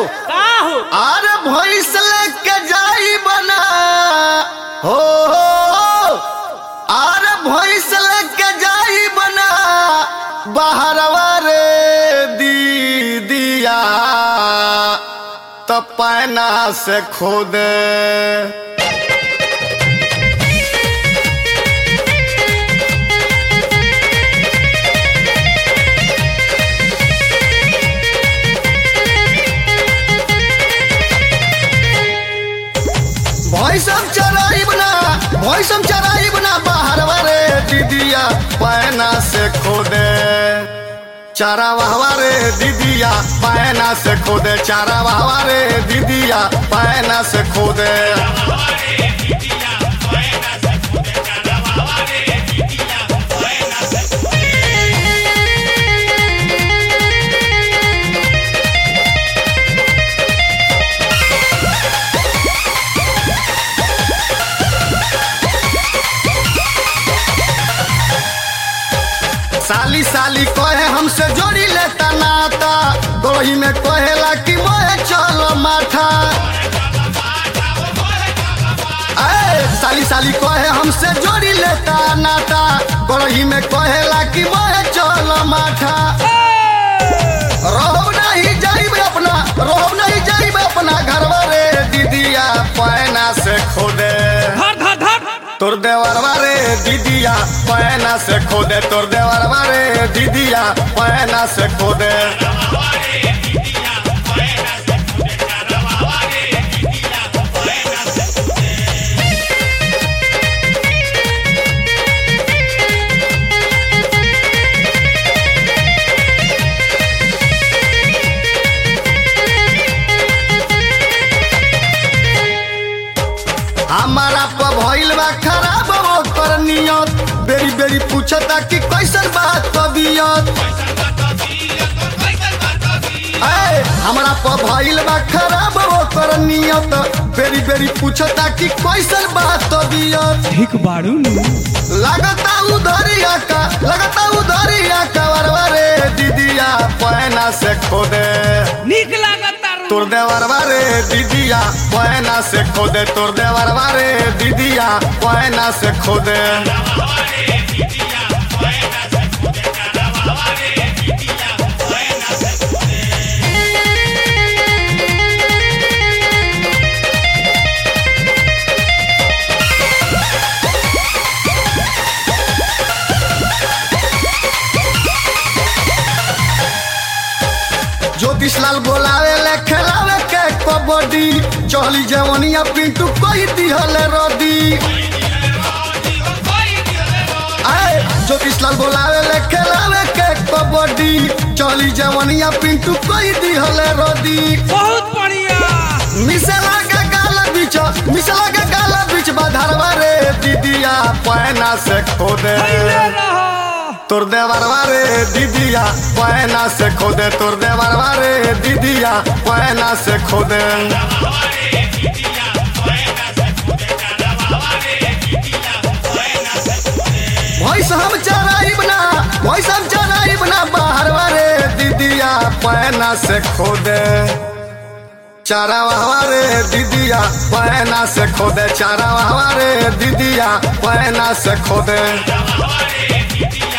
का हो अरे भैंस लेके जाई बना हो हो अरे भैंस लेके जाई बना बाहरवा रे दीदिया तो पैना से खोद भैंसम चराई बना भैंसम चराई बना बाहरवा रे दीदिया पैना से खोदे चारा वाहवा रे दीदिया पैना से खोदे चारा वाहवा रे दीदिया पैना से खोदे साली साली कहे हमसे जोड़ी लेता नाता गोही में कहेला कि मोहे चलो माथा ए, साली साली कहे हमसे जोड़ी लेता नाता गोही में कहेला कि मोहे चलो माथा रोहब नहीं जाइब अपना रोहब नहीं जाइब अपना घरवा रे दीदिया पैना से खोदे धर धर धर तोर देवरवा रे दीदिया पैना से खोदे तोर देवरवा रे दीदिया पैना से खोदे हमारा प भइल बा खराब ओकर नियत बेरी बेरी पूछता कि कैसन बात तबियत ए, हमरा प भइल बा खराब ओकर नियत बेरी बेरी पूछता कि कैसन बात तबियत ठीक बाड़ू नु लगता उधरिया का लगता उधरिया का वरवा रे दीदिया पैना से खोदे नीक लागता रू तोर देवरवा रे दीदिया पैना से खोदे तोर देवरवा रे दीदिया पैना से खोदे ज्योतिष लाल बोलावे ले खेलावे के कबड्डी चहली जवनिया पिंटू कोई दिहले रदी आए ज्योतिष लाल बोलावे ले खेलावे के कबड्डी चहली जवनिया पिंटू कोई दिहले रदी बहुत बढ़िया मिसला के गाल बीच मिसला के गाल बीच बाधरवा रे दीदिया पैना से खोदे खैले रहो तोर देवरवा रे दीदिया पैना से खोदे तोर देवरवा रे दीदिया पैना से खोदे भैंस हम चराई बना भैंस हम चराई बना बाहरवा रे दीदिया पैना से खोदे चारा वाहवा रे दीदिया पैना से खोदे चारा वाहवा रे दीदिया पैना से खोदे